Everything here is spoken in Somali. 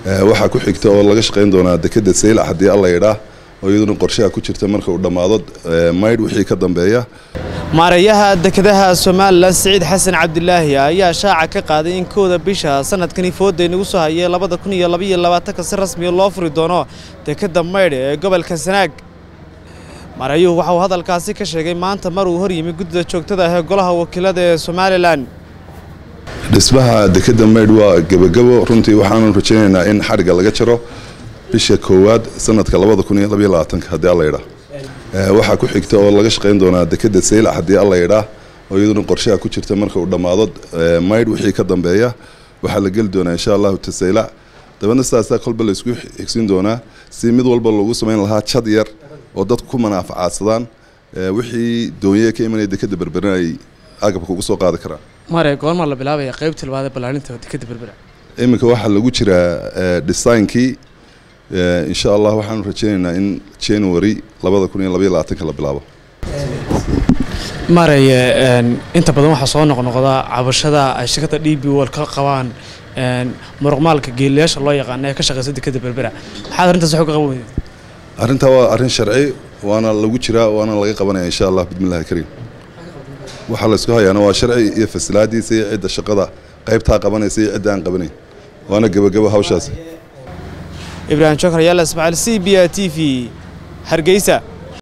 waxaa ku xigta oo laga shaqayn doonaa dekeda saylac haddii alla yidhaah oo iyaduna qorshaha ku jirta marka uu dhammaado maydh wixii ka dambeeya maareeyaha dekedaha somalilan siciid xasan cabdilaahi ayaa shaaca ka qaaday in kowda bisha sanadkani fooda inagu soo hayay labada kun iyo labaiyo labaatanka si rasmiya loo furi doono dekeda maydh ee gobolka sanaag maareeyuhu waxauu hadalkaasi ka sheegay maanta mar uu hor yimi guddida joogtada ah ee golaha wakiilada ee somalilan dhismaha dekeda maydh waa gebagabo runtii waxaanu rajaynaynaa in xadhigga laga jaro bisha koowaad sanadka labada kun iyo labaiyo labaatanka haddii alla yidhaah waxaa ku xigta oo laga shaqayn doonaa dekeda saylac haddii alla yidhaah oo iyaduna qorshaha ku jirta marka uu dhammaado maydh wixii ka dambeeya waxaa la geli doonaa insha allahu tasaylac dabeedna sidaasaa kolba laysku xigsin doonaa si mid walba loogu samayn lahaa jad yar oo dadku ku manaafacaadsadaan wixii doonyaha ka imanaya dekeda berberin ay agabka ugu soo qaadi karaan mare goormaa la bilaabaya qaybta labaad ee ballaarinta dekeda berbera iminka waxaa lagu jiraa designkii insha allah waxaanu rajaynaynaa in january labada kun iyo labaiyo labaatanka la bilaabo mareye inta badan waxaa soo noqnoqda cabashada ay shirkadda d b wol ka qabaan muruqmaalka geeliyaasha loo yaqaana ee ka shaqeysa dekeda berbera maxaad arrintaas waxu ka qaban weydeed arrintaa waa arrin sharci waana lagu jiraa waana laga qabanaya insha allah bismillahi kariim waxaa laysku hayaana waa sharci iyo fasilaadiisa iyo cidda shaqada qaybtaa qabanaysa iyo cidda aan qabanayn waana gebagabo hawshaasi ibraahim jokar yaala ismaaciil c b a t v hargeysa